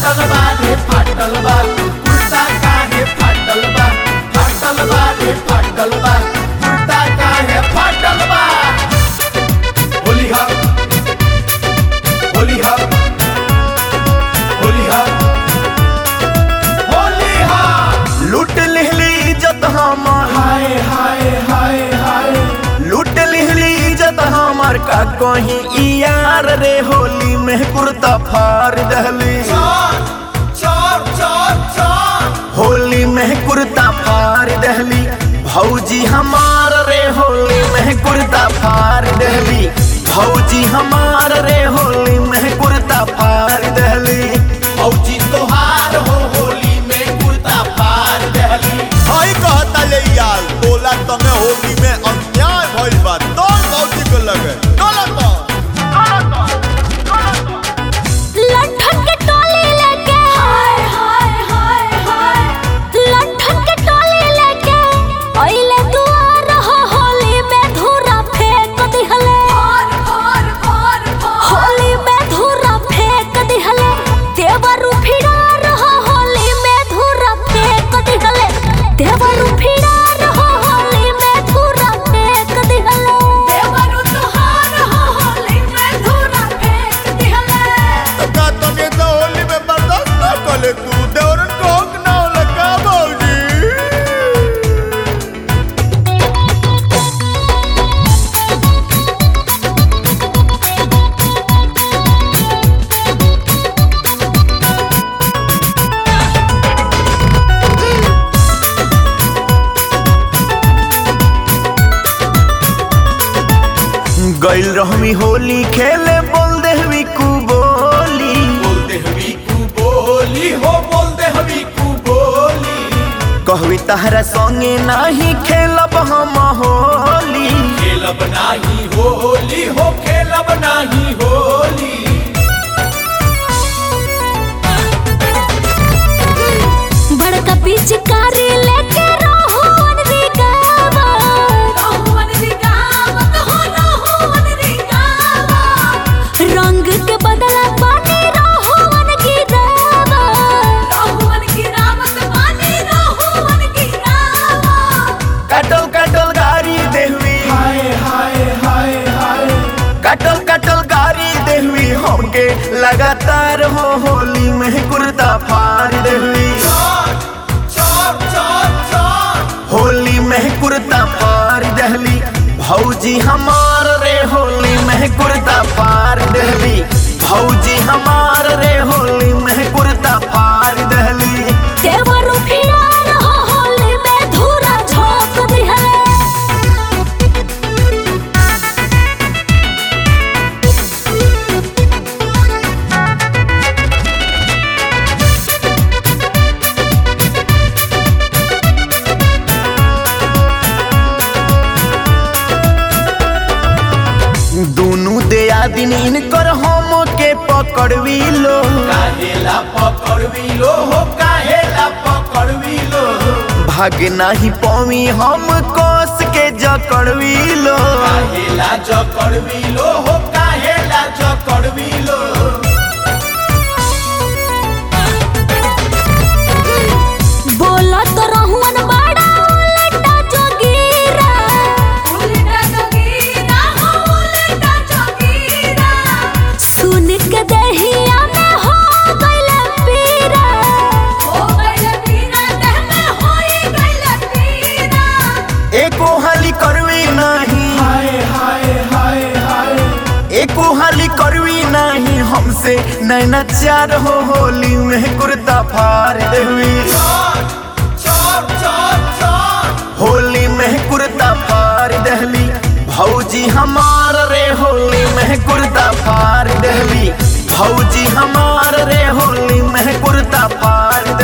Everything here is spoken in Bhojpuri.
फाटल बा रे फाटल बा कुर्ता काहे फाटल बा फाटल बा रे फाटल बा कुर्ता काहे फाटल बा होली हा होली हा होली हा होली हा लूट लिहली इज्जत हमार हाय हाय हाय हाय लूट लिहली इज्जत हमार का कहीं ई यार रे होली में कुर्ता फाड़ दहली चार चार चार चार होली में कुर्ता फाड़ दहली भौजी हमार रे होली में कुर्ता फाड़ दहली भौजी हमार रे होली में कुर्ता फाड़ दहली फौजी तोहार हो होली में कुर्ता फाड़ दहली आई कहता ले यार बोला तमे होली में अन्याय भइल बा तोर मौसी को लगे डोला तो लठन के टोली लेके हाय हाय हाय हाय लठन के टोली लेके अइले दुआर हो होली में धूरा फेंक दिहले होली में धूरा फेंक दिहले देवरु फिरा रहो होली में धूरा फेंक दिहले देवरु फिरा रहो होली में धूरा फेंक दिहले देवरु तुहार हो होली में धूरा फेंक दिहले का तमे तो होली में बर्दाश्त ना कले तू देवरन को हक ना होला का मौजी गइल रहमी होली खेले बोल देहवी कु बोली बोल दे हवी कु बोली हो बोल दे हवी कु बोली कहवी तहरा संगे नाही खेलब हम होली खेलब नाही होली हो खेलब नाही होली बड़का पिचकारी लेके रोहन रिगावा रोहन रिगावा कहो रोहन रिगावा रंग के बदला पानी रोहन गिरावा रोहन गिरावा पानी रोहन गिरावा कटल कटल गाड़ी देहवी हाय हाय हाय हाय कटल कटल गाड़ी देहवी हमके लगातार हो होली में कुर्ता फाड़ देहवी चार चार चार चार होली में कुर्ता फाड़ दहली भौजी हमार रे होली में कुर्ता फाड़ दहली भौजी हमार रे होली में कुर्ता फाड़ दहली देवरु फिरा रहो होली में धूरा झोंक दिहले दोनों दया दिन इनकर हम के पकड़वी लो काहेला पकड़वी लो हो काहेला पकड़वी लो भाग नाही पवी हम कोस के जकड़वी लो काहेला जकड़वी लो हो काहेला जकड़वी लो बोला तो रहुअन बड़ा उलटा जोगीरा उलटा जोगीरा हो उलटा जोगीरा सुन के दहिया में हो गइल पीरा हो गइल पीरा देह में होई गइल पीरा एको हाली करवी नाही हाय हाय हाय हाय एको हाली करवी नाही हमसे नैना चार हो होली में कुर्ता फाड़ देवी चार चार चार चार होली में कुर्ता फाड़ दहली भौजी हमार रे होली में कुर्ता फाड़ दहली भौजी हमार रे होली में कुर्ता फाड़